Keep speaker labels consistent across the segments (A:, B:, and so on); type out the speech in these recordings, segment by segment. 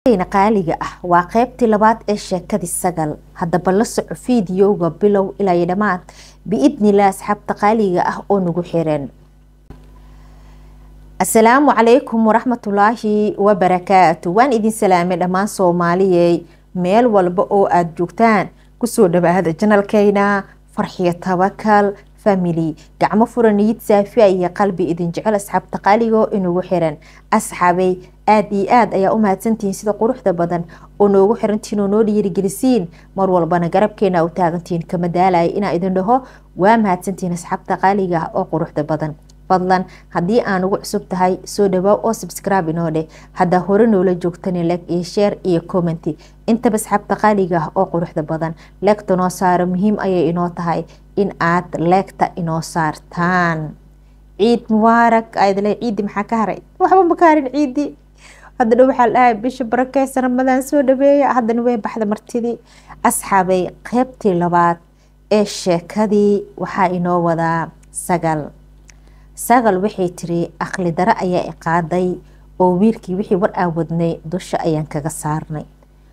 A: na qaaliga ah waa qaybtii labaad ee sheekadii sagal haddaba la soco fiidiyowga bilow ilaa iyo dhammaad biidnilah asxaabta qaaliga ah oo nagu xiran asalaamu calaykum waraxmatulaahi wabarakaatu waan idin salaamay dhammaan soomaaliyey meel walba oo aada joogtaan kusoo dhawaada janalkeyna farxiyo tabakal family gacmo fura niyid saafiya iyo qalbi idin jecel asxaabta qaaligo inugu xiran asxaabay aada iyo aada ayaa u mahadsantihiin sida quruxda badan oo noogu xirantihiin oo noo dhiirigelisiin mar walbana garabkeena u taagantihiin kama daalaya inaa idin dhaho waa mahadsantihiin asxaabta qaaliga ah oo quruxda badan fadlan haddii aan ugu cusub tahay soo dhawaa oo subscribe inoo dheh haddaa hore noola joogtani leg iyo share iyo commenty intaba asxaabta qaaliga ah oo quruxda badan leegta noo saaro muhiim ayay inoo tahay in aad leegta inoo saartaan ciid mubaarak aadle ciidi maxaa ka haray waxba ma ka harin ciidi haddana waxaa la dhahay bisha barakeysa ramadaan soo dhaweeya haddana way baxda martidii asxaabay qeybtii labaad ee sheekadii waxaa inoo wadaa sagal sagal waxay tiri aqli daro ayaa iqaaday oo wiilkii wixii war aan wadnay dusha ayaan kaga saarnay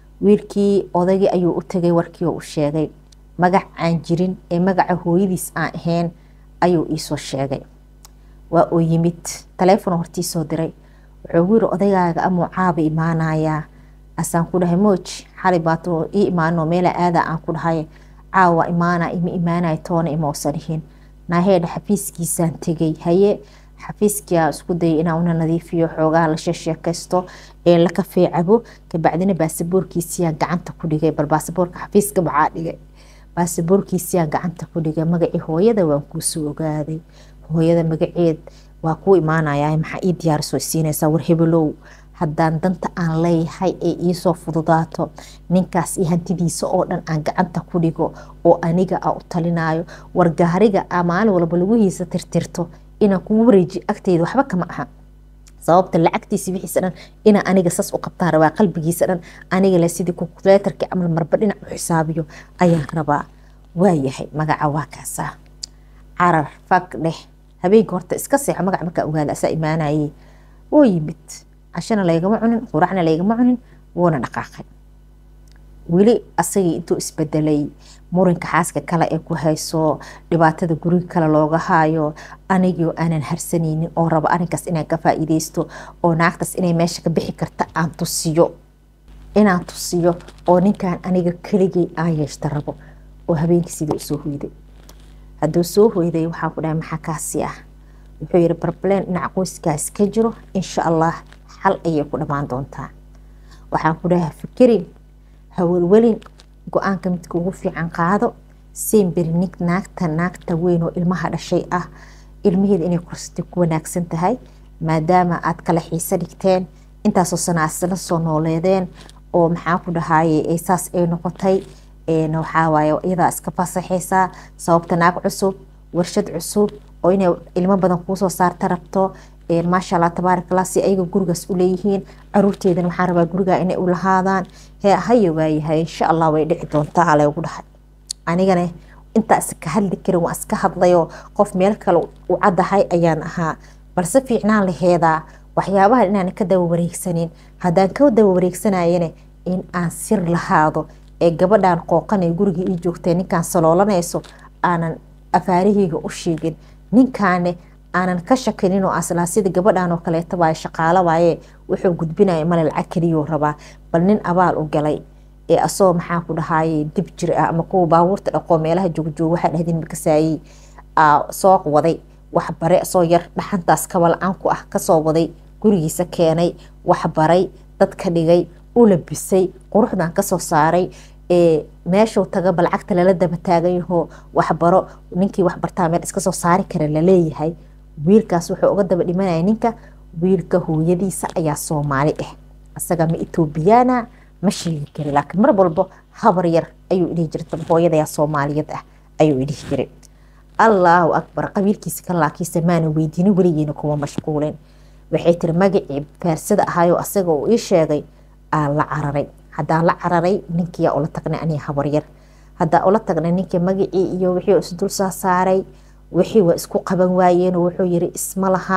A: wiilkii odagii ayuu u tagay warkii oo u sheegay magac aan jirin ee magaca hooyadiis aan ahayn ayuu iisoo sheegay waa uu yimid taleefon hortiisoo diray wuxuu yiri odagaaga amuu caaba imaanayaa asaan ku dhahay mooj xali baato ii imaano meela aada aan ku dhahay caawa imaana ima imaanaya toona ima usan dhihin naaheedha xafiiskiisaan tegay haye xafiiskia isku dayay inaan una nadiifiyo xoogaha la sheesheekaysto ee la kafee cabo kabacdina baasaboorkiisiyaan gacanta ku dhigay bal baasaboorka xafiiska maxaa dhigay baasaboorkiisiyaan gacanta ku dhigay magacii hooyada waan kuusoo ogaaday hooyada magaceed waa kuu imaanaya maxaa ii diyaarisoo siinaysaa war hebelow haddaan danta aan leeyahay ee iisoo fududaato ninkaas iyo hantidiisa oo dhan aan gacanta ku dhigo oo aniga a u talinayo war gaariga a maalin walba laguhiisa tirtirto inaan kugu wareeji agteyda waxba kama aha sababta lacagtiisa wixiisa dhan inaa aniga sas u qabtaan rabaa qalbigiisa dhan aniga le sidii kukuleetarki camal marba dhinac u xisaabiyo ayaan rabaa waayahay magaca waa kaasaa carar fag dheh habeenka horta iska seexo magac markaa ogaada asaa imaanayey woo yimid cashana laygama cunin quracna laygama cunin wuuna dhaqaaqay weli asagii intuu isbedelay murinka xaaska kale ee ku hayso dhibaatada guriga kale looga haayo anigio aanan harsanaynin oo rabo arinkaas inaan ka faa'iideysto oo naagtaas inay meesha ka bixi karta aan tusiyo inaan tusiyo oo ninkan aniga keligay aan yeeshta rabo oo habeenkii sidii usoo hoyday hadduu soo hoyday waxaan ku dhahay maxaa kaasi ah wuxuu yihi barbleen dhinaca qoyskaas ka jiro insha allah xal ayay ku dhammaan doontaa waxaan ku dhahay fikirin hawalwelin go-aanka midka ugu fiican qaado semberi nig naagta naagta weyn oo ilmaha dhashay ah ilmaheeda inay korsatay ku wanaagsan tahay maadaama aad kala xiise dhigteen intaasoo sana asla soo nooleedeen oo maxaa ku dhahaye saas ay noqotay waxawaaye iyadaa iska fasaxaysaa sababta naag cusub warshad cusub oo inay ilmo badan kuusoo saarta rabto maasha allah tabaarakallah si ayaga gurigaas u leeyihiin caruurteedana waxaan rabaa gurigaa inay u lahaadaan hee haya waayahay insha allah way dhici doontaa laygu dhahay anigana intaa iska hadli karin waa iska hadlayoo qof meel kale u caddahay ayaan ahaa balse fiicnaan laheedaa waxyaabaha inaan ka daba wareegsanin haddaan ka daba wareegsanayana in aan sir lahaado ee gabadhan qooqanay guriga ii joogtay ninkaan saloolanayso aanan afaaraheyga u sheegin ninkaane aanan ka shakinin oo aslaa sida gabadhan oo kaleeta waaye shaqaalo waaye wuxuu gudbinaya male lacag keliyuu rabaa bal nin abaal u galay ee asagoo maxaa ku dhahaye dib jir ah ama kuwa baabuurta dhaqoo meelaha joogjoog waxaa dhahdin makasaayey soo waday wax bare soo yar dhaxantaas kaba la-aan ku ah kasoo waday gurigiisa keenay wax baray dadka dhigay u labisay quruxdan kasoo saaray meeshuu tagaba lacagta lala daba taaganyahoo waxbaro ninkii waxbartaa meel iska soo saari kara laleeyahay wiilkaas wuxuu uga daba dhimanaya ninka wiilka hooyadiisa ayaa soomaali ah asaga ma etoobiyaana ma sheegi kari laakiin mar walbo habar yar ayuu idhihi jiray hooyadayaa soomaaliyad ah ayuu idhihi jiray allaahu akbar qabiilkiisa ka laakiinse maana weydiinin weligeena kuma mashquulin waxay tiri magacii faarsada ahayoo asaga uu ii sheegay aan la cararay haddaan la cararay ninkiyaa ula tagnay aniga habaryar haddaan ula tagnay ninkii magacii iyo wixii isdul saa saaray wixii waa isku qaban waayeen wuxuu yiri isma laha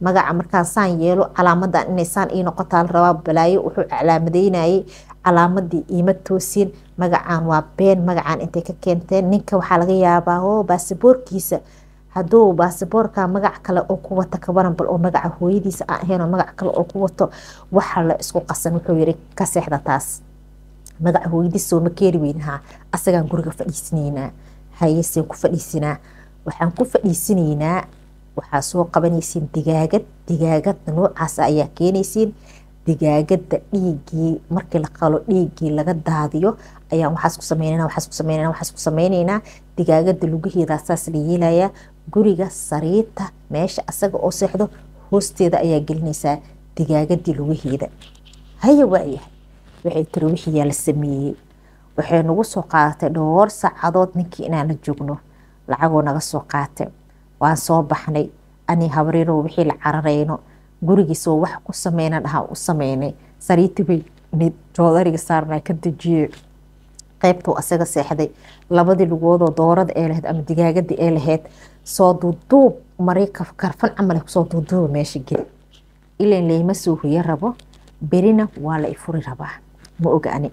A: magaca markaan saan yeelo calaamadan inay saan ii noqotaa la rabaa balaayo wuxuu calaamadeynayay calaamadii iima toosin magacaan waa been magacaan intay ka keenteen ninka waxaa laga yaabaa oo baasiboorkiisa hadduu baasiboorka magac kale oo ku wata kabaran bal oo magaca hooyadiisa aan ahayn oo magac kale oo ku wato waxa la isku qasan wuxuu yiri ka seexda taas magaca hooyadiisa sooma keeri weynahaa asagaan guriga fadhiisanaynaa hayeseen ku fadhiisinaa waxaan ku fadhiisanaynaa waxaa soo qabanaysiin digaagad digaagadda noocaas ayaa keenaysiin digaagada dhiigii markii la qalo dhiigii laga daadiyo ayaan waxaas ku sameynana waxaas ku sameynana waxaas ku sameynaynaa digaagada lugaheeda saas la yeelayaa guriga sariirta meesha asaga oo seexdo hoosteeda ayaa gelinaysaa digaagadii lugaheeda haya waayahay waxay tiri wixiyaa la sameeyey waxay nagu soo qaadatay dhowr saacadood ninkii inaan la joogno lacagoo naga soo qaatay waan soo baxnay ani habriiro wixii la cararayno gurigiisoo wax ku sameyna dhahaa u sameynay sariirtii bay joodariga saarnaa ka dejiyey qaybtuu asaga seexday labadii lugoodoo doorada ee lahayd ama digaagadii ee lahayd soo duuduub maray karfan camal kusoo duuduuba meesha geli ilan layma soo hoyo rabo berina waa la ifuri rabaa ma oga ani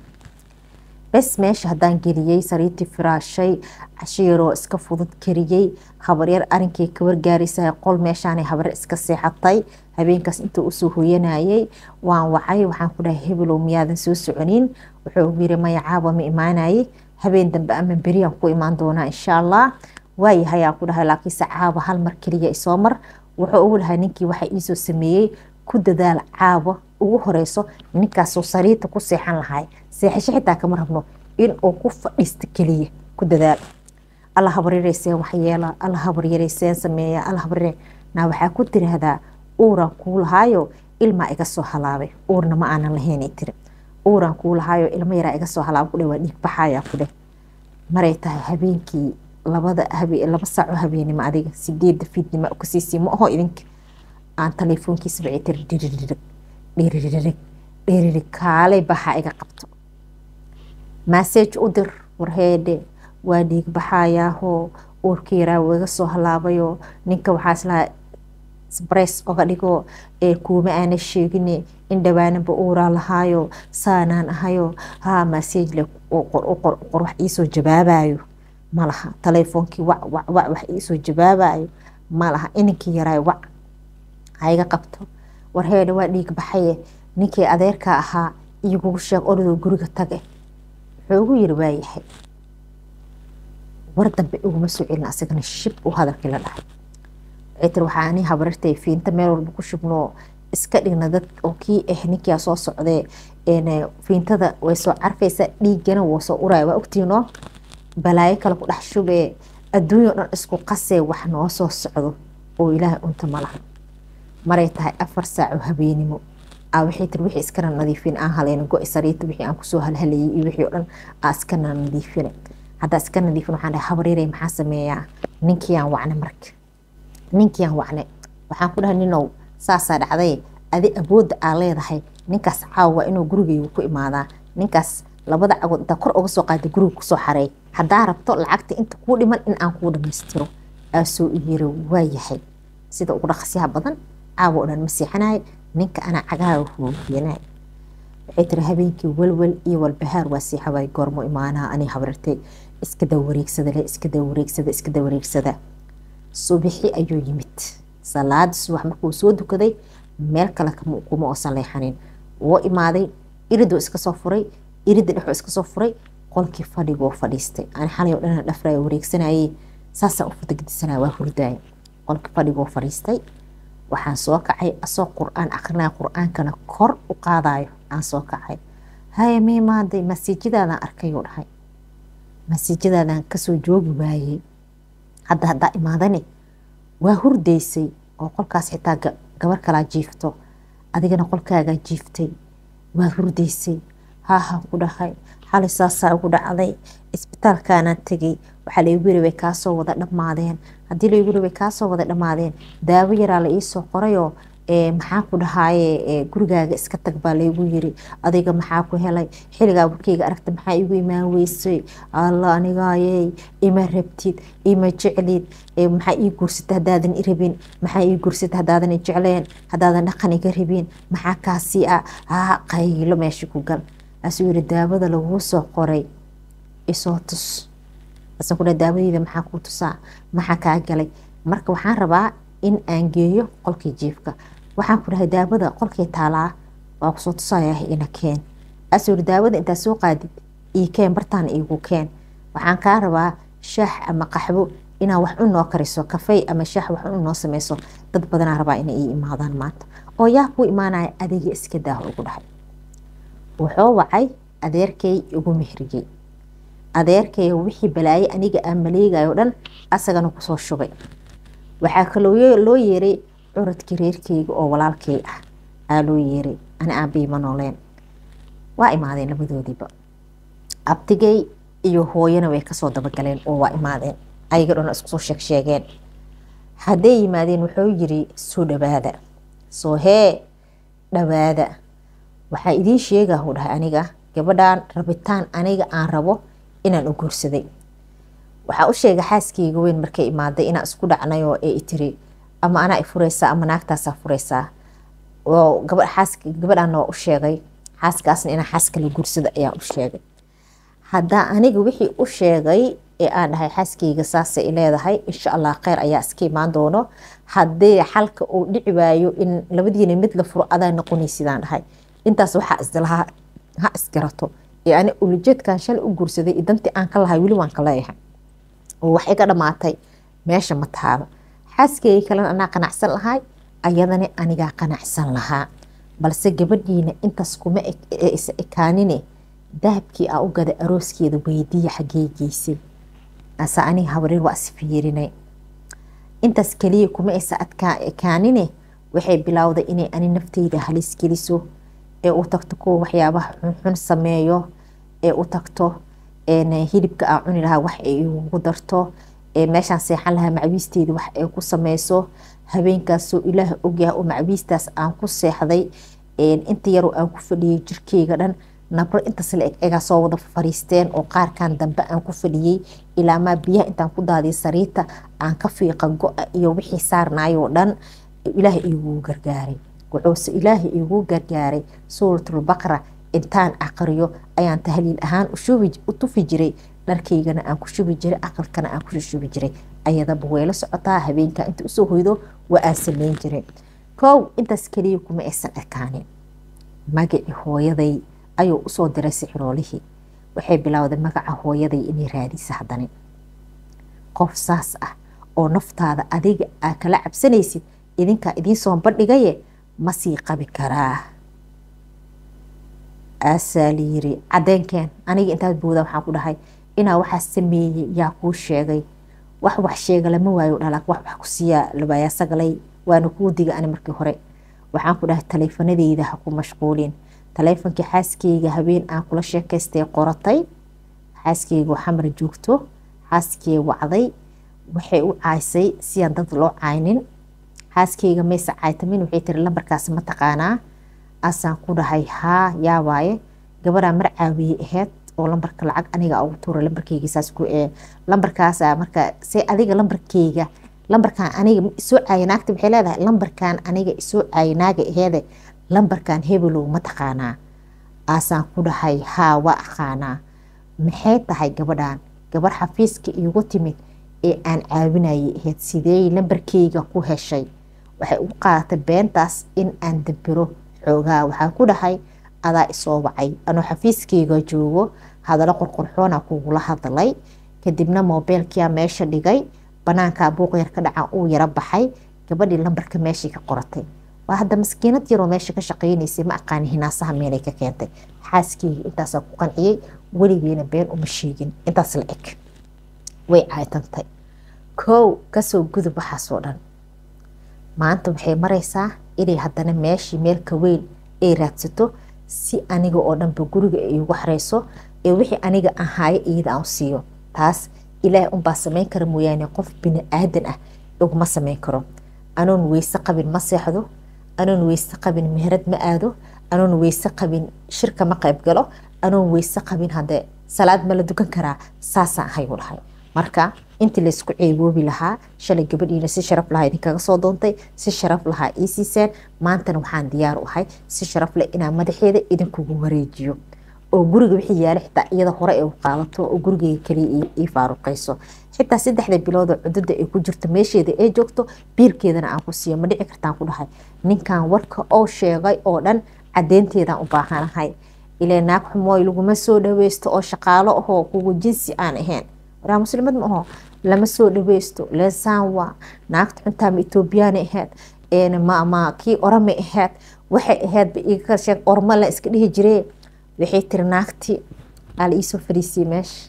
A: bes meesha haddaan geliyey sariirtii firaashay cashiiroo iska fudud kariyey habaryar arinkii ka wargaaraysa qol meeshaanay habaryar iska seexatay habeenkaas intuu usoo hoyanayay waan wacay waxaan ku dhahay hebelow miyaadan soo soconin wuxuu yiri maya caaba ma imaanayay habeen dambe ama beriyaan ku imaan doonaa insha allah waayahay aan ku dhahay laakiinse caaba hal mar keliya isoo mar wuxuu ugu lahaa ninkii waxa iisoo sameeyey ku dadaal caabo ugu horeyso ninkaasoo sariirta ku seexan lahay seexasho xitaa kama rabno inuu ku fadhiisto keliya ku dadaal alla habaryarayseen waxyeela alla habaryarayseen sameeya alla habaryare naa waxaa ku tiraahdaa uuraan kuu lahaayo ilmaa iga soo halaabay uurna ma aanan lahaynay tiri uuraan kuu lahaayo ilmo yaraa iga soo halaaba kudhe waa dhiig baxayaa kudhe maray tahay habeenkii labada habe laba saaco habeenimo adiga sideedda fiidnimo kusiisii ma aho idinka aan telefoonkiisa bacay tiri dhiririg dhiririg dhiririg kaalay baxa iga qabto massage u dir warheedhe waa dhiig baxayaahoo uurka yaraa iga soo halaabayoo ninka waxaa islahaa sbres oga dhigo ee kuuma aana sheegine in dhawaanaba uuraa lahaayo saanaan ahayo haa massage le qor wax iisoo jawaabayo malaha telefoonkii wac wac wac wax iisoo jawaabayo malaha ininkii yaraayo wac haiga qabto warheedha waa dhiig baxaye ninkii adeerka ahaa iyogugu sheeg oradoo guriga tage wuxuu ugu yiri waayahay war dambe iguma soo celin asagana shib u hadalkii la dhahay waxay tiri waxaa ani habarartay fiinta meel walba ku shubnoo iska dhigna dad oo kii ah ninkia soo socdee fiintada way soo carfaysa dhiigana woo soo uraya waa ogtiinoo balaayo kale ku dhex shubee adduunya o dhan isku qasee wax noo soo socdo oo ilaahay unta malaha maray tahay afar saaco habeenimo aa waxay tiri wixii iskana nadiifin aan halayna go-i sariirta wixii aan kusoo halhalayay iyo wixii o dhan aa iskana nadiifina haddaa iska nadiifin waxaan dhahay habaryarey maxaa sameeyaa ninkiiyaan wacne marka ninkiiyaan wacne waxaan ku dhahay ninow saasaa dhacday adi awoodda aa leedahay ninkaas caawa inuu gurigeyga ku imaadaa ninkaas labada cagood intaa kor uga soo qaaday guriga kusoo xareey haddaa rabto lacagta inta kuu dhiman in aan kuu dhamaystiro aasoo iyiri waa yahay sida ugu dhaqasyaha badan caawa o dhan ma seexanahay ninka anaa cagaha hooyanay waxay tiri habeenkii walwal iyo walbahaar waa seexawaay goormo imaanaha ani habrartay iska dawareegsada le iska dawareegsada iska dawareegsada subixi ayuu yimid salaada subax markuu soo dukaday meel kale kuma oosan leexanin woo imaaday iridoo iska soo furay irida dhexoo iska soo furay qolkii fadhigoo fadhiistay ani xalay oo dhan dhafraya wareegsanayay saasaan u fadagdisanaya waa hurdaaya qolkii fadhigoo fadhiistay waxaan soo kacay asoo qur-aan akrinaya qur-aankana kor u qaadayo aan soo kacay haya miimaaday masiijadaadaan arkayuu dhahay masiijadaadaan kasoo joogi waayey hadda haddaa imaadani waa hurdaysay oo qolkaas xitaa gabar kalaa jiifto adigana qolkaagaa jiiftay waa hurdaysay haahaan ku dhahay xalay saasaa ugu dhacday isbitaalkaanaan tegay waxaa laygu yiri way kaasoo wada dhammaadeen haddii laygu yiri way kaasoo wada dhammaadeen daawo yaraa la iisoo qorayoo maxaa ku dhahaaye gurigaaga iska tag baa laygu yiri adiga maxaa ku helay xiligaa warkeyga aragta maxaa igu imaan weysay alla anigaaye ima rabtid ima jeclid maxaa ii guursata hadaadan i rabin maxaa ii guursata hadaadan i jecleen hadaadan dhaqan iga rabin maxaa kaasi ah ha qaylo meesha ku gal asuu yiri daawada laguu soo qoray isoo tus asan ku daawadeyda maxaa kuu tusaa maxaa kaa galay marka waxaan rabaa in aan geeyo qolkii jiifka waxaan ku dhahay daawada qolkii taalaa waa kusoo tusayaa ina keen asuu yiri daawada intaa soo qaadid ii keen bartaan iigu keen waxaan kaa rabaa shaax ama qaxwo inaa wax u noo kariso kafey ama shaax wax u noo sameyso dad badanaa rabaa inay ii imaadaan maanta oo yaa kuu imaanaya adiga iska daaho ugu dhahay wuxuu wacay adeerkay igu mehrigay adeerkay wixii balaaye aniga aan maleegayo dhan asagana kusoo shubay waxaa kaloo loo yeeray curadkii reerkeyga oo walaalkay ah aa loo yeeray ani aabiima nooleen waa imaadeen labadoodiiba abtigay iyo hooyana way kasoo dabagaleen oo waa imaadeen ayaga dhan iskusoo sheeg sheegeen hadday yimaadeen wuxuu yiri soo dhawaada soo hee dhawaada waxaa idiin sheegaa u dhahay aniga gabadhan rabitaan aniga aan rabo inaan u guursaday waxaa u sheegay xaaskeyga weyn markay imaaday inaan isku dhacnay oo ee itiri ama anaa i fureysaa ama naagtaasaa fureysaa oo gabadhaana waa u sheegay xaaskaasna inaan xaas kala guursada ayaan u sheegay haddaa aniga wixii u sheegay ee aan dhahay xaaskeyga saasay i leedahay insha allah kheyr ayaa iska imaan doono haddii xalka uu dhici waayo in labadiina mid la furo adaa noqonaysidaan dhahay intaas waxaa isdalahaa ha isgarato ee ani ulajeedkan shalay u guursaday iyo dantii aan ka lahay weli waan ka leeyahay oo wax iga dhammaatay meesha ma taalo xaaskeyga kalena anaa qanacsan lahay ayadana anigaa qanacsan lahaa balse gabadhiina intaas kuma isa ekaanine dahabkii aa u gaday arooskeeda weydiiya xaggee geysay ase aniga habareer waa isfiirinay intaas keliya kuma isa ekaanine waxay bilowday inay ani nafteyda halis geliso ee u tagto kuwa waxyaabaha xunxun sameeyo ee u tagto hilibka aa cuni lahaa wax ay igu darto meeshaan seexan lahaa macwiisteeda wax ay ku sameyso habeenkaasoo ilaah ogyaha oo macwiistaas aan ku seexday inta yaroo aan ku fadhiyay jirkeyga dhan nabro intaas la eg egaa soo wada fariisteen oo qaarkan dambe aan ku fadhiyey ilaamaa biyaha intaan ku daadiy sariirta aan ka fiiqa go-a iyo wixii saarnaayoo dhan ilaah iigu gargaaray wuxuuse ilaahay iigu gargaaray suuratulbaqra intaan aqriyo ayaan tahliil ahaan u tufi jiray dharkaygana aan ku shubi jiray aqalkana aan ku shubi jiray ayadaba wayla socotaa habeenka inta usoo hoydo waa aan sameyn jiray kow intaas keliya kuma aysan ekaanin magacii hooyaday ayuu usoo diray sixiroolihii waxay bilowday magaca hooyaday inay raadisa haddana qof saas ah oo naftaada adiga aa kala cabsanaysid idinkaa idiin soo bandhigaye ma sii qabi karaa aasaa layiri cadeenkeen aniga intaad booda waxaan ku dhahay inaa waxaa sameeyey yaa kuu sheegay wax wax sheega lama waayo dhalaa wax wax ku siiyaa labaayaa sagalay waana kuu diga ani markii hore waxaan ku dhahay taleefanadeyda ha ku mashquulin taleefonkii xaaskeyga habeen aan kula sheekaystay qoratay xaaskeyga xamar joogto xaaskey wacday waxay u caaysay siyaan dad loo caynin xaaskeyga mayse caytamin waxay tiri lambarkaas ma taqaanaa asaan ku dhahay haa yaa waaye gabadhaa mar caawiyey aheyd oo lambarka lacag aniga ugu tuura lambarkeyga saas ku ee lambarkaasa marka se adiga lambarkeyga lambarkan aniga isoo caaya naagta waxay leedahay lambarkan aniga isoo caaya naaga aheede lambarkan hebelow ma taqaanaa aasaan ku dhahay haa waa aqaanaa maxay tahay gabadhan gabarh xafiiska iigu timid ee aan caawinayay ahayd sidee lambarkeyga ku heshay waxay u qaadatay beentaas in aan dabiro xoogaa waxaan ku dhahay adaa isoo wacay anuu xafiiskeyga joogo hadalo qorqorxoona kugula hadlay kadibna moobeelkia meesha dhigay banaankaa buuqyar ka dhacan uu yaro baxay gabadhii lambarka meeshii ka qoratay waa hadda maskiinad yaroo meesha ka shaqeynaysay ma aqaani hinaasaha meelay ka keentay xaaskeyga intaasaa ku qanciyey weligeena been uma sheegin intaas la eg way caaytantay kow kasoo gudub waxaasoo dhan maanta waxay maraysaa inay haddana meeshii meelka weyn ay raadsato si aniga oo dhanba guriga ay igu xareyso ee wixii aniga ahaayo iyada aan siiyo taas ilaahay unbaa sameyn kara mooyaane qof bini aadan ah iguma sameyn karo anoon weyse qabin ma seexdo anoon weyse qabin meherad ma aado anoon weyse qabin shirka ma qayb galo anoon weyse qabin hadee salaad ma la dukan karaa saasaan ahayu lahay marka intii laysku ceeboobi lahaa shalay gabadhiina si sharaf lahaa idinkaga soo doontay si sharaf lahaa ii siiseen maantana waxaan diyaar u ahay si sharaf leh inaan madaxeeda idinkugu wareejiyo oo guriga wixii yaala xitaa iyada hore ay u qaadato oo gurigeyga kaliya ii faaruqayso xitaa saddexda bilood oo cudada ay ku jirto meesheeda ay joogto biilkeedana aan ku siiyo ma dhici kartaan ku dhahay ninkan warka oo sheegay oo dhan cadeynteedaan u baahanahay ilaa naag xumooy laguma soo dhaweysto oo shaqaalo ahoo kugu jinsi aan ahayn waraa muslimad ma aho lama soo dhaweysto leesaan waa naagta xuntaa ma etoobiyaana ahayd ma kii orama ahayd waxay ahaydba iga sheeg orma la iska dhihi jiree waxay tiri naagti aa la iisoo fariisiyey meesha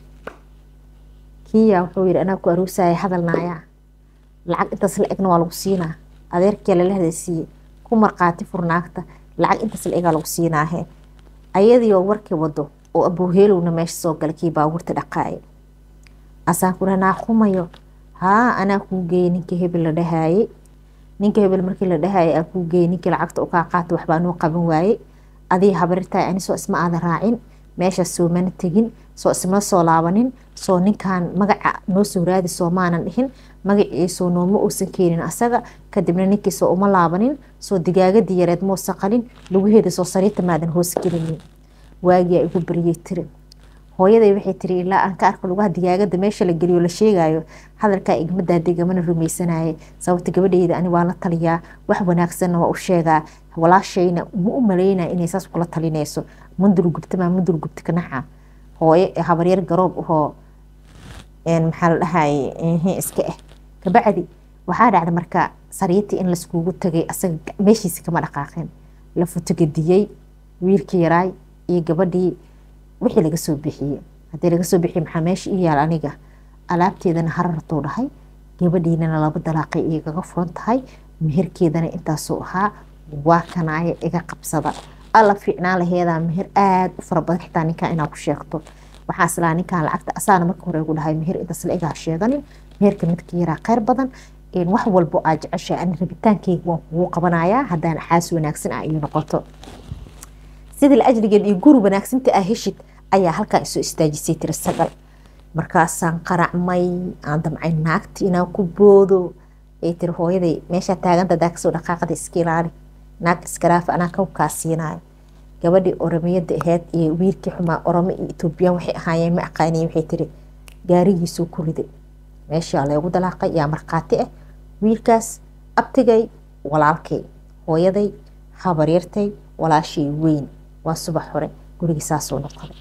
A: kiya wuxuu yidhi anaa ku aroosaya hadalnaaya lacag intaas la egna waa lagu siinaa adeerkii lala hadaysiiyey ku marqaati fur naagta lacag intaas la egaa lagu siinaahe ayadiioo warkii wado oo abuuheelowna meesha soo gala kii baabuurta dhaqaaya asaan ku dhaha naaqumayo haa anaa kuu geeyey ninka hebel la dhahaayey ninka hebel markii la dhahaayay aa kuu geeyey ninkii lacagta u kaa qaata waxbaa noo qaban waayey adii habarirtahay ani soo isma aada raacin meeshaas soo mana tegin soo isma soo laabanin soo ninkan magaca noo soo raadi soo maanan dhihin magaciisoo nooma uusan keenin asaga kadibna ninkiisoo uma laabanin soo digaagadii yareed muusa qalin lugaheeda soo sariirta maadan hoos gelinin waagiyaa igu baryey tiri hooyaday waxay tiri ilaa aan ka arko lugaha digaagada meesha la geliyo la sheegayo hadalkaa igmadaa degamana rumaysanayay sababta gabadheyda ani waa la taliyaa wax wanaagsanna waa u sheegaa walaashayna ma u malaynaya inay saas kula talinayso mundul gubtamaa mundul gubta kanaxa hooye habaryar garoob ahoo maxaa la dhahaye iska ah kabacdi waxaa dhacda marka sariirtii in laiskugu tagay asaga meeshiisa kama dhaqaaqeen la futogadiyey wiilkii yaraay iyo gabadhii wixii laga soo bixiyey haddii laga soo bixiyey maxaa meesha ii yaal aniga alaabteedana harartuu dhahay gabadhiinana laba dalaaqay igaga furan tahay meherkeedana intaasuu ahaa waa kanaaye iga qabsada alla fiicnaan laheedaa meher aada u fara badan xitaa ninkan inaa ku sheegto waxaa islaa ninkan lacagta asaana marka hore ugu dhahay meher intaas la igaa sheeganin meherka midka yaraa kheyr badan wax walbo aa jeceshay ani rabitaankeyga waan kugu qabanayaa haddaan xaas wanaagsan ah iyo noqoto sidii la ajligeed iyo guri wanaagsinta aa heshid ayaa halkaa isoo istaajisay tiri sagal markaasaan qaracmay aan damcay naagti inaan ku boodo ay tiri hooyaday meeshaa taaganta daa kasoo dhaqaaqada iska ilaali naag iskaraafa anaa kawkaa siinayo gabadhii oromiyada ahayd iyo wiilkii xumaa oromo iyo etoobiyaan waxay ahaayeen ma aqaaniye waxay tiri gaarigiisuu ku riday meeshaa leegu dalaaqay yaa markhaati ah wiilkaas abtigay walaalkay hooyaday habaryartay walaashay weyn waa subax hore gurigii saasuu noqday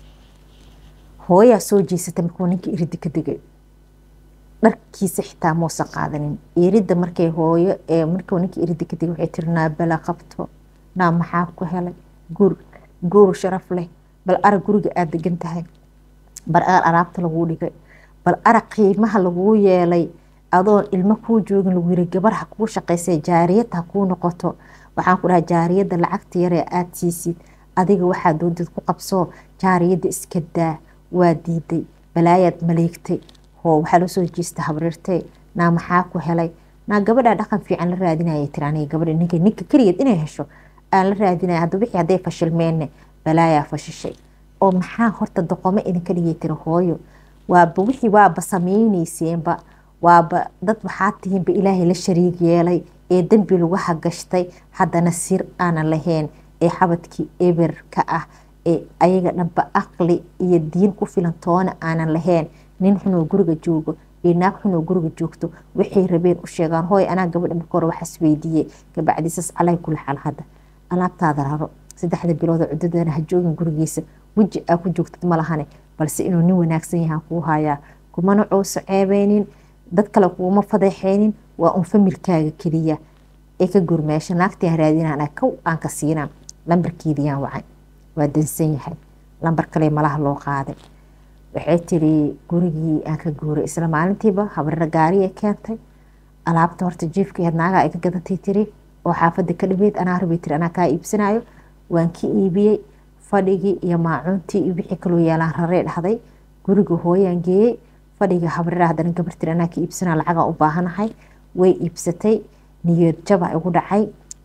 A: hooyaa soo jeesatay markuu ninkii iridi ka degay dharkiisa xitaa muusa qaadanin iridda markay hooyo markuu ninkii iridi ka degay waxay tiri naa bala qabto naa maxaa ku helay gur guur sharaf leh bal arag guriga aada degan tahay bal arag alaabta laguu dhigay bal arag qiimaha laguu yeelay adoon ilmo kuu joogin lagu yiri gabar ha kuu shaqaysay jaariyad ha kuu noqoto waxaan ku dhahay jaariyadda lacagta yaree aada siisid adiga waxaa doontid ku qabsoo jaariyadda iska daa waa diiday balaayaad maleegtay hoo waxaa loo soo jeesta habrirtay naa maxaa ku helay naa gabadhaa dhaqan fiican la raadinaya tiri aniga gabadha ninka ninka keligeed inay hesho aan la raadinaya hadda wixii hadday fashilmeenne balaayaa fashishay oo maxaa horta doqomo idinka dhigay tiri hooyo waaba wixii waaba samaynayseenba waaba dad waxaa tihiinba ilaahay la shariig yeelay ee dembi lagu hagashtay haddana sir aanan lahayn ee xabadkii eberka ah ee ayaga dhanba aqli iyo diin ku filan toona aanan lahayn nin xunoo guriga joogo iyo naag xunoo guriga joogto waxay rabeen u sheegaan hooy anaa gabadha marka hore waxaas weydiiyey gabacdiisas calay kula xal hadda alaabtaada raro saddexda bilooda cudadana ha joogin gurigiisa weji aa ku joogtid ma lahane balse inuu nin wanaagsan yahaan kuu hayaa kumana cooso ceebeynin dad kale kuuma fadeexeynin waa un familkaaga keliya ee ka gurmeesha naagtiaan raadinaan kow aan ka siinaa lambarkeediyaan wacay waa dansan yahay lambar kale malaha loo qaaday waxay tiri gurigii aan ka guuray isla maalintiiba habrira gaariya keentay alaabta horta jiifkeed naagaa iga gadatay tiri oo xaafada ka dhaweyd anaa rabay tiri anaa kaa iibsanayo waan ka iibiyey fadhigii iyo maacuuntii iyo wixii kaloo yaalaan raree dhahday guriga hooyaan geeyey fadhiga habrira haddana gabartiri anaa ka iibsanaa lacagaa u baahanahay way iibsatay niyad jaba igu dhacay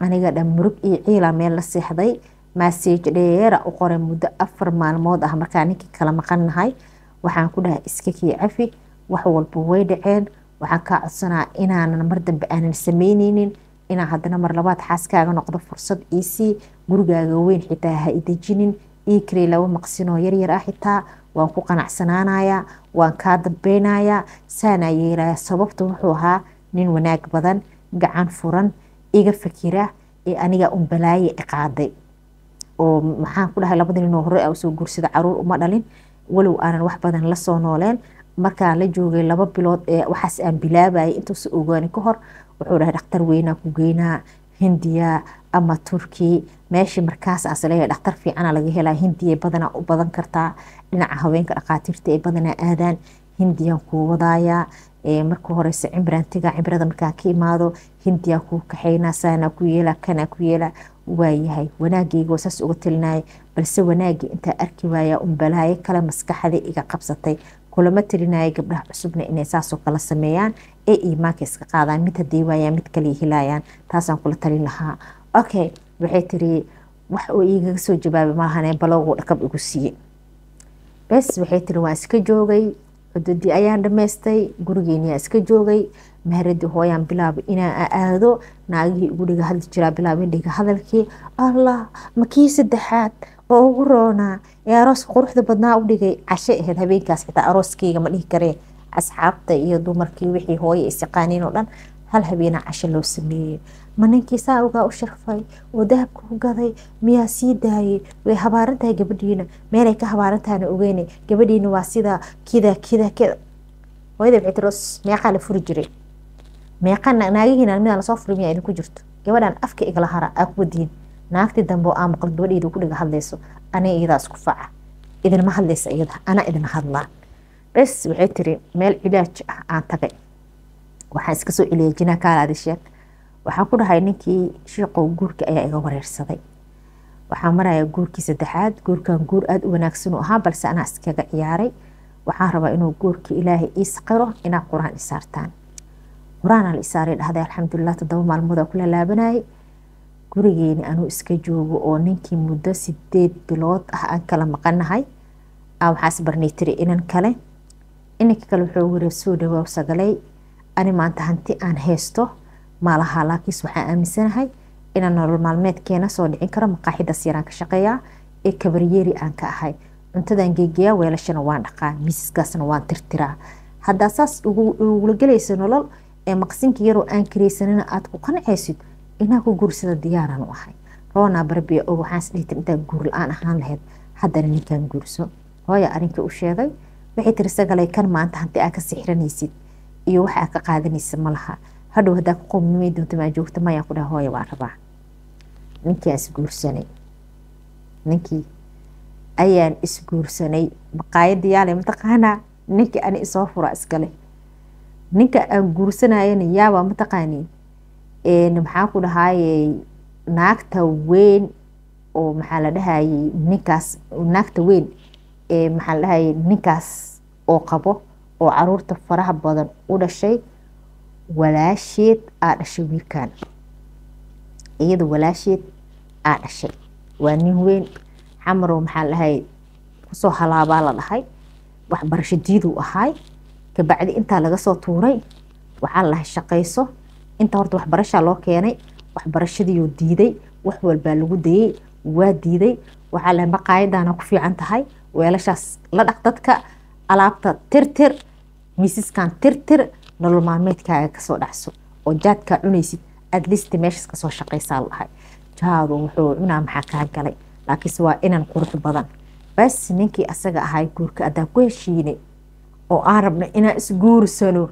A: aniga dhan murug iyo ciila meel la seexday maseej dheera u qoray muddo afar maalmood ah markaa ninkii kala maqannahay waxaan ku dhahay iska kii cafi wax walba way dhaceen waxaan kaa codsanaa inaanan mar dambe aanan sameyneynin inaan haddana mar labaad xaaskaaga noqdo fursad iisii gurigaaga weyn xitaa ha idejinin ii karey laba maqsinoo yaryar ah xitaa waan ku qanacsanaanayaa waan kaa dambeynayaa saanaa yeelaya sababta wuxuu ahaa nin wanaag badan gacan furan iga fakira ee aniga un balaaye iqaaday oo maxaan ku dhahay labada ninoo hore a soo guursada caruur uma dhalin walow aanan wax badan lasoo nooleen markaan la joogay laba bilood ee waxaas aan bilaabayay intuusa ogaani ka hor wuxuu dhahay dhakhtar weynaa ku geynaa hindiya ama turki meeshii markaas aas leeyahay dhakhtar fiicana laga helaa hindiya badanaa u badan kartaa dhinaca haweenka dhakhaatiirta ay badanaa aadaan hindiyaan kuu wadaaya marka horeyse cimrantiga cimrada markaa ka imaado hindiyaa kuu kaxeynaa saanaa ku yeela kanaa ku yeela waayahay wanaagayga saas uga talinaya balse wanaagii intaa arki waaya un balaayo kale maskaxda iga qabsatay kulama talinaya gabdhaha cusubna inay saasoo kala sameeyaan ee iimaanka iska qaadaan mid haday waayaan mid kale helayaan taasaan kula talin lahaa okay waxay tiri wax uu igaga soo jawaabay maahane baloogu dhakab igu siiye bes waxay tiri waan iska joogay cududii ayaan dhamaystay gurigeeniyaa iska joogay mahradii hooyaan bilaabay inaan aado naagihii ugu dhiga hadli jiraa bilaabay dhiga hadalkii allah makii saddexaad oo ugu roonaa ee arooska quruxda badnaa u dhigay cashe ahayd habeenkaas xitaa arooskeyga ma dhihi karee asxaabta iyo dumarkii wixii hooye isaqaaniin oo dhan hal habeena cashe loo sameeyey ma ninkii saa ugaa u sharfay oo dahabka u gaday miyaa sii daayay way habaarantahay gabadhiina meelay ka habaarantahana ogeyne gabadhiina waa sida kida kida kida hooyada waxay tiri meeqaa la furi jiray meeqa naagihiina midaan lasoo furi miyaa idinku jirto gabadhan afka igala hara aa ku wadiin naagtii dambe oo aa maqal gabadheeda ku dhiga hadlayso aniga iyadaa isku faca idinma hadlaysa iyada ana idin hadlaa bes waxay tiri meel cilaaj ah aan tagay waxaan iska soo celiyay jinaa kaalaadi sheeg waxaan ku dhahay ninkii shiiqow guurka ayaa iga wareersaday waxaan maraya guurkii saddexaad guurkan guur aada u wanaagsan u ahaa balse anaa iskaga ciyaaray waxaan rabaa inuu guurkii ilaahay ii saqiro inaa qur-aan isaartaan qur-aanaa la isaaray dhahday alxamdulilah toddoba maalmoodaa ku lalaabanayay gurigeeni anuu iska joogo oo ninkii muddo sideed bilood ah aan kala maqanahay waxaas barnay tiri inan kale inanka kale wuxuu wiri soo dhawaaw sagalay ani maanta hanti aan haysto malaha laakiinse waxaan aaminsanahay inaan nolol maalmeedkeena soo dhicin karo maqaaxidaas yaraan ka shaqeeyaa ee kabaryeeri aan ka ahay cuntadan geegeyaa weelashana waan dhaqaa miisaskaasna waan tirtiraa haddaa saas ugula gelaysa nolol ee maqsinka yaroo aan karaysanina aad ku qancaysid inaa ku guursada diyaaraan u ahay roonaa barbiya og waxaan isdhihitir intaan guur la-aan ahaan lahayd haddana ninkaan guurso hooya arrinkai u sheegay waxay tiri sagalay kan maanta hanti aa ka sixranaysid iyo waxa aa ka qaadanaysa ma laha hadhow haddaa ku qowmimay doonta maa joogta mayaan ku dhaha hooya waan rabaa ninkii aan isguursanay ninkii ayaan isguursanay maqaayada yaale mataqaanaa ninkii ani isoo fura iskale ninka aan guursanayana yaabaa mataqaaniin maxaa ku dhahayey naagta weyn oo maxaa la dhahayey ninkaas naagta weyn ee maxaa la dhahayey ninkaas oo qabo oo caruurta faraha badan u dhashay walaasheed aa dhashay wiilkan iyada walaasheed aa dhashay waa nin weyn xamarow maxaa la dhahayey kusoo halaabaa la dhahay waxbarasho diiduu ahaay kabacdi intaa laga soo tuuray waxaa la dhahay shaqayso inta horta waxbarashaa loo keenay waxbarashadiioo diiday wax walbaa lagu dayey waa diiday waxaa lahay maqaayadaana ku fiican tahay weelashaas la dhaq dadka alaabta tirtir miisaskan tirtir nolol maalmeedkaaga kasoo dhacso oo jaadkaa cunaysid adlist meeshaas kasoo shaqaysaa lahay jaadu wuxuu cunaa maxaa kaa galay laakiinse waa inan qurux badan bas ninkii asaga ahay guurka adaa ku heshiinay oo aan rabno inaan isguursano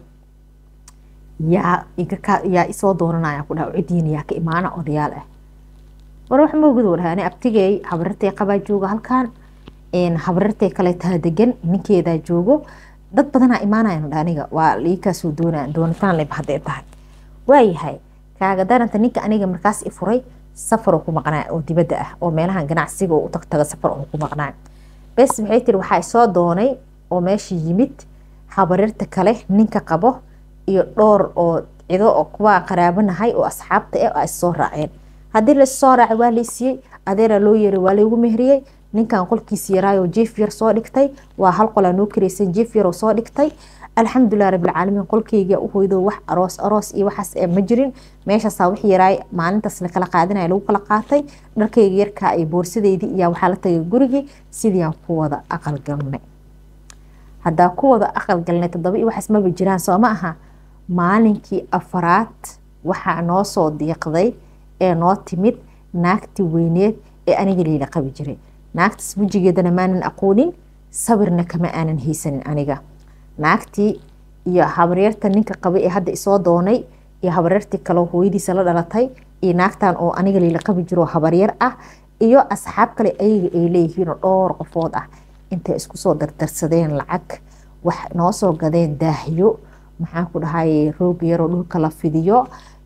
A: yaa yaa isoo dooranaya ku dhaha cidiina yaa ka imaana odayaal ah war wax moogado dhahay ani abtigey habarirtay qabaa jooga halkan habarirtay kale taa degan ninkeedaa joogo dad badanaa imaanayan dha aniga waa liikaasoo doona doonitaan leba hadday tahay waayahay kaaga daranta ninka aniga markaas i furay safaroo ku maqnaa oo dibadda ah oo meelahan ganacsiga oo u tagtaga safar oo ku maqnaa bes waxay tiri waxaa isoo doonay oo meesha yimid habarirta kale ninka qabo iyo dhowr oo cido oo kuwaa qaraabanahay oo asxaabta ah a issoo raaceen haddii lasoo raacay waa laysiiyey adeera loo yeeray waa laygu mehriyey ninkan qolkiisi yaraayo jief yar soo dhigtay waa hal qolaa noo kareysan jief yaroo soo dhigtay alxamdulilah rabbilcaalamiin qolkeyga u hoydo wax aroos aroos iyo waxaas ma jirin meeshaasaa wix yaraay maalintaas lakala qaadinaya lagu kala qaatay dharkayga yarkaa iyo boorsadeydii iyo waxaa la tagay gurigii sidiiaan ku wada aqalgalnay haddaa ku wada aqalgalnay toddoba iyo waxaas maba jiraan soo ma aha maalinkii afaraad waxaa noo soo diiqday ee noo timid naagtii weyneed ee aniga liila qabi jiray naagtaas wejigeedana maanan aqoonin sabirna kama aanan haysanin aniga naagtii iyo habaryarta ninka qabay ee hadda isoo doonay iyo habaryartii kaleo hooyadiisa la dhalatay iyo naagtan oo aniga liila qabi jiro habaryar ah iyo asxaab kale ayaga ay leeyihiinoo dhowr qofood ah intay isku soo dardarsadeen lacag wax noo soo gadeen daahyo maxaan ku dhahay roog yaroo dhulka la fidiyo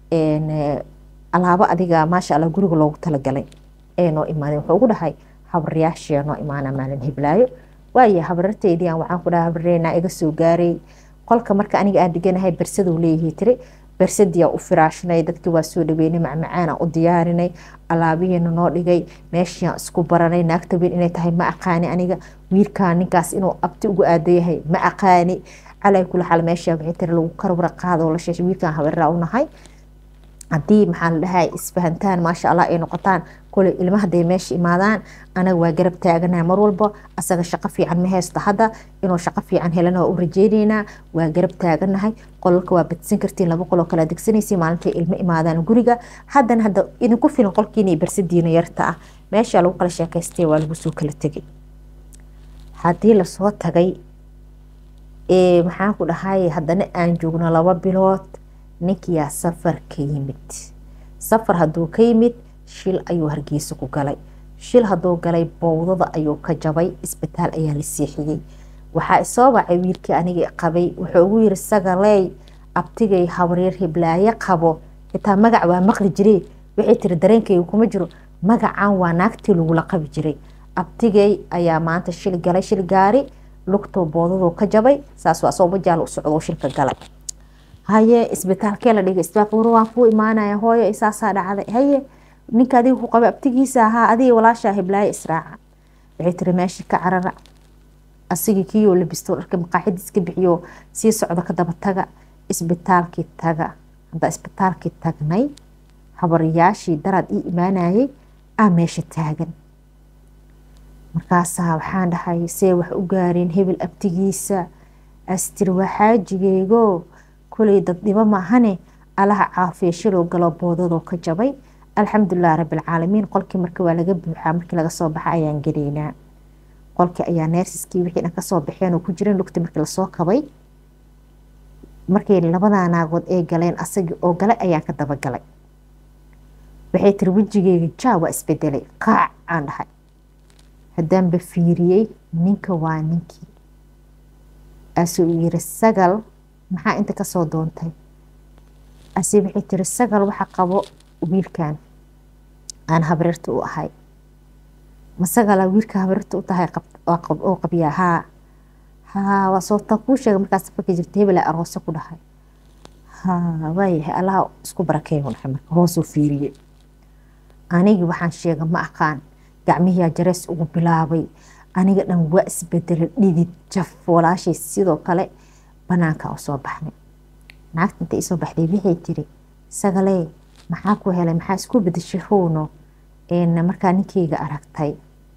A: alaabo adiga maasha alla guriga loogu talagalay ee noo imaadeen wuxuu ugu dhahay habaryaashia noo imaana maalin hiblaayo waayo habararteydiian waxaan ku dhahay habareena iga soo gaaray qolka marka aniga aan deganahay bersaduu leeyahay tiri bersadiyaa u firaashnay dadkii waa soo dhaweynay macmacaana u diyaarinay alaabihiina noo dhigay meeshiaan isku baranay naagta weyn inay tahay ma aqaani aniga wiilkaan ninkaas inuu abti ugu aadayahay ma aqaani calay kula xal meesha waxay tiri lagu karwara qaado la sheeshay wiilkaan habareraa u nahay haddii maxaa la dhahay isfahantaan maasha allah ay noqotaan kole ilma hadday meesha imaadaan anaga waa garab taaganaha mar walba asaga shaqo fiican ma haysto hadda inuu shaqo fiican helana waa u rajeyneynaa waa garab taaganahay qolalka waa badsan kartiin laba qoloo kala degsanaysa maalintay ilmo imaadaan guriga haddana hadda idinku filan qolkiina iyo barsadiina yarta ah meesha lagu kala sheekaystay waa lagu soo kala tegay haddii lasoo tagay maxaan ku dhahay haddana aan joogno laba bilood ninkiyaa safar ka yimid safar hadduu ka yimid shil ayuu hargeysa ku galay shil hadduu galay bowdada ayuu ka jabay isbitaal ayaa la seexiyey waxaa isoo wacay wiilkii aniga qabay wuxuu ugu yiri sagaley abtigay habaryar hiblaaye qabo xitaa magac waa maqli jire waxay tiri dareenkayga kuma jiro magacan waa naagtii lagula qabi jiray abtigay ayaa maanta shil galay shil gaari lugtoo boodadoo ka jabay saas waa asoo majaal u socdo shilka galay haye isbitaalkee la dhigay isbitaalka war waan kuu imaanaya hooyo isaasaa dhacday haye ninka adiga ku qaba abtigiisa ahaa adiga walaashaa hiblaayo israaca waxay tiri meeshii ka carara asigii kiiyoo labisto dharka maqaaxidiis ka bixiyo sii socda ka daba taga isbitaalkii taga hadda isbitaalkii tagnay habaryaashii daraad ii imaanayay aa meesha taagan markaasaa waxaan dhahay see wax u gaareen hebel abtigiisa astiri waa xaajigeygo kuley dad dhibo maahane alaha caafiya shiloo galo boodadoo ka jabay alxamdulilah rabbilcaalamiin qolkii marka waa laga buuxaa markii laga soo baxa ayaan gelaynaa qolkii ayaa neersiskii wixii dhan kasoo baxeen oo ku jireen lugti markii lasoo kabay markay labadaa naagood ay galeen asagii oo galay ayaan ka dabagalay waxay tiri wejigeyga jaa waa isbedelay qaac aan dhahay haddaanba fiiriyey ninka waa ninkii asuu yiri sagal maxaa inta kasoo doontay ase waxay tiri sagal waxa qabo wiilkan aan habreerta u ahay ma sagala wiilka habreerta u tahay oo qabyaa haa haa waa soobtaan kuu sheegay markaas safarka jirta hebela aroose ku dhahay haa waayahay allaha isku barakeeyu dhahay marka hoosuu fiiriyey anigii waxaan sheega ma aqaan gacmihiyaa jareys ugu bilaabay aniga dhan waa isbedelay dhidid jaf walaashay sidoo kale banaanka u soo baxnay naagta inta isoo baxday waxay tiri sagalee maxaa ku helay maxaa isku bedeshay howno markaa ninkeyga aragtay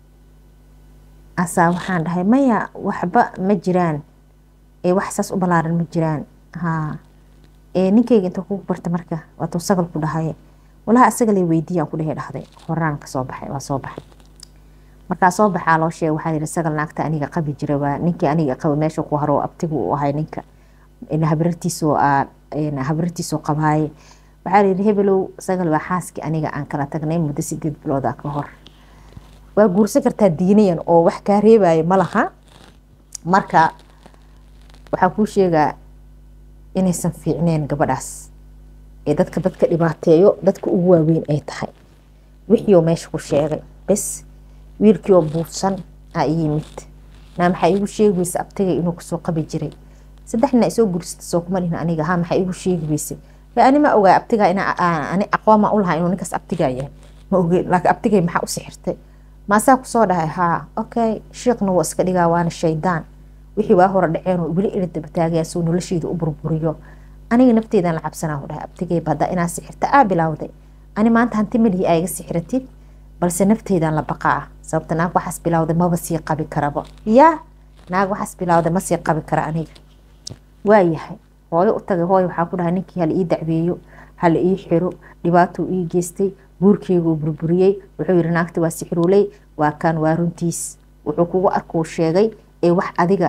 A: asaa waxaan dhahay maya waxba ma jiraan wax saas u balaaran ma jiraan ha ninkeyga inta kugu barta marka waatuu sagal ku dhahay walaha asagalay weydiiyaan ku dhehe dhahday horaan kasoo baxay waa soo baxay markaa soo baxaa loo sheegay waxaa yihi sagal naagta aniga qabi jira waa ninkii aniga qaba meesha ku haro abtigu u ahay ninka habrartiisoo habrartiisoo qabaaye waxaa la yidhi hebelow sagal waa xaaskii aniga aan kala tagnay muddo sideed bilooda ka hor waa guursan kartaa diinayan oo wax kaa reebaya ma laha marka waxaa kuu sheegaa inaysan fiicneen gabadhaas ee dadka dadka dhibaateeyo dadka ugu waaweyn ay tahay wixiioo meesha ku sheegay bes wiilkiioo buufsan aa yimid naa maxaa iigu sheegi weyse abtigay inuu kasoo qabi jiray saddexna isoo gursata soo kuma dhihin aniga ha maxaa iigu sheegi weyse ani ma ogaa abtiga in ani aqooma u lahaa inuu ninkaas abtigaa yahay ma oge laakiin abtigay maxaa u sixirtay maasaa kusoo dhahay haa okay shiiqna waa iska dhigaa waana shaydaan wixii waa hore dhaceen weli ila dabataagaya suu nolosheeda u burburiyo aniga nafteedan la cabsanaa u dhahay abtigay badda inaa sixirta aa bilowday ani maanta hanti malihii aa iga sixiratid balse nafteedan la baqaa sababta naag waxaas bilowday maba sii qabi karaba yaa naag waxaas bilowday ma sii qabi kara aniga waayahay hooyo u tagay hooyo waxaa ku dhahay ninkii hala ii dacweeyo hala ii xiro dhibaatuu ii geystay guurkeyguu burburiyey wuxuu yihi naagta waa sixiruuley waa kaan waa runtiis wuxuu kugu arkuu sheegay ee wax adiga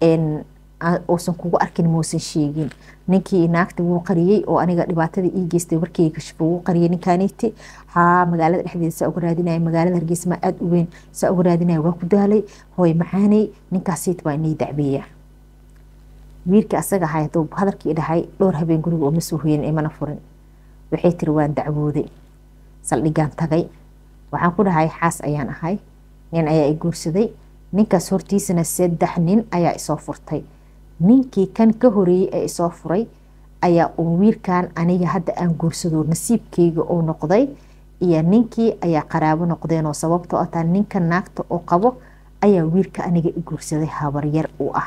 A: uusan kugu arkin muusan sheegin ninkii naagta wuu qariyey oo aniga dhibaatada ii geystay warkeyga kashifo wuu qariyey ninkaaniiti haa magaalada dhexdeeda saa uga raadinaya magaalada hargeysa maa aada u weyn saa uga raadinaya waa ku daalay hooy macaaney ninkaasiit baa inii dacbeeya wiilkii asaga ahay haduu hadalkii dhahay dhowr habeen guriga oo ma soo hoyin imana furin waxay tiri waan dacwooday saldhigaan tagay waxaan ku dhahay xaas ayaan ahay nin ayaa i guursaday ninkaas hortiisana saddex nin ayaa isoo furtay ninkii kan ka horeeyey ee isoo furay ayaa uu wiilkan aniga hadda aan guursado nasiibkeyga oo noqday iyo ninkii ayaa qaraabo noqdeenoo sababtoo ataa ninka naagta oo qabo ayaa wiilka aniga i guursaday habaryar u ah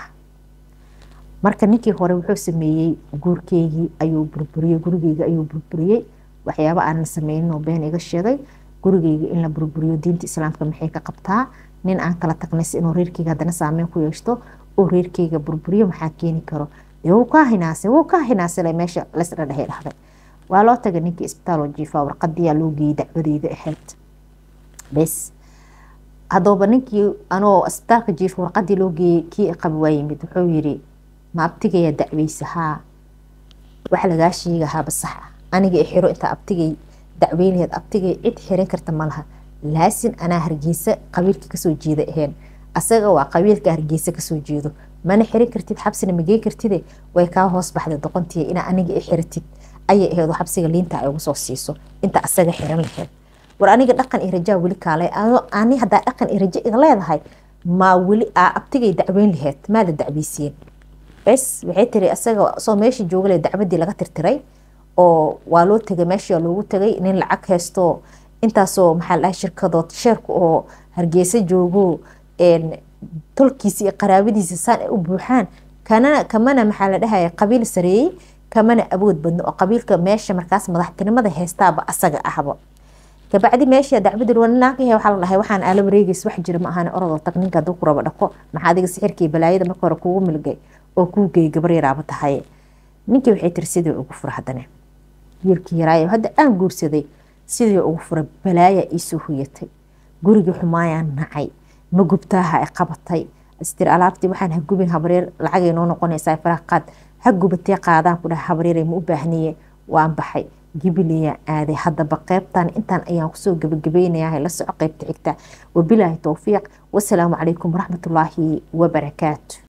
A: marka ninkii hore wuxuu sameeyey guurkeygii ayuu burburiyey gurigeyga ayuu burburiyey waxyaaba aanan sameyninoo been iga sheegay gurigeyga in la burburiyo diinta islaamka maxay ka qabtaa nin aan kala tagnays inuu reerkeyga haddana saameyn ku yeeshto oo reerkeyga burburiyo maxaa keeni karo dee wuu kaa hinaasay wuu kaa hinaasale meesha laysdha dhehe dhahday waa loo tagay ninkii isbitaaloo jiifaa warqadiyaa loo geeyey dacwadeyda ahayd bes haddooba ninkii anoo isbitaalka jiifa warqadii loo geeyey kii qabi waa yimid wuxuu yiri ma abtigayaa dacweysa haa wax lagaa sheegahaaba sax ah aniga i xiro intaa abtigay dacweynaheed abtigay cid xiran karta malaha laasin anaa hargeysa qabiilka kasoo jeeda ahayn asaga waa qabiilka hargeysa kasoo jeedo mana xiran kartid xabsina mageen kartide way kaa hoos baxday doqontii inaa aniga i xiratid ayay aheed oo xabsiga liinta ay ugu soo siiso inta asaga xiran laheyd war aniga dhaqan iyo rajaa weli kaalay ani haddaa dhaqan iyo rajo iga leedahay maa weli aa abtigay dacweyn laheyd maada dacweyseen bes waxay tiri asaga soo meesha joogale dacwadii laga tirtiray oo waa loo tegay meesha loogu tagay nin lacag haysto intaasoo maxaa ladhahay shirkadood sheerka oo hargeysa joogo tolkiisa iyo qaraabadiisa saan ay u buuxaan kana kamana maxaa la dhahaya qabiil sareeyey kamana awood badno oo qabiilka meesha markaas madaxtinimada haystaaba asaga ahba kabacdi meesha dacwadii naagahe waxaa la dhahay waxaan aala wareegeys wax jira ma ahan orodoo tag ninka hadduu ku rabo dhaqo maxaa adiga sixirkii balaayada marka hore kugu milgay oo kuu geeyay gabar yaraaba tahay ninkii waxay tiri sidii ugu fura haddana wiilkii yaraayo hadda aan guursaday sidii ugu furay balaaya iisoo huyatay gurigii xumaayaan nacay ma gubtaaha ay qabatay istir alaabtii waxaan ha gubin habaryar lacagay noo noqonaysaa faraha qaad ha gubatee qaadaan ku dhaha habaryare ma u baahniye waan baxay gibiliyaan aaday haddaba qeybtan intaan ayaan kusoo gabagabaynayaa la soco qeybta xigta wabilaahi towfiiq wasalaamu calaykum waraxmatullaahi wabarakaatu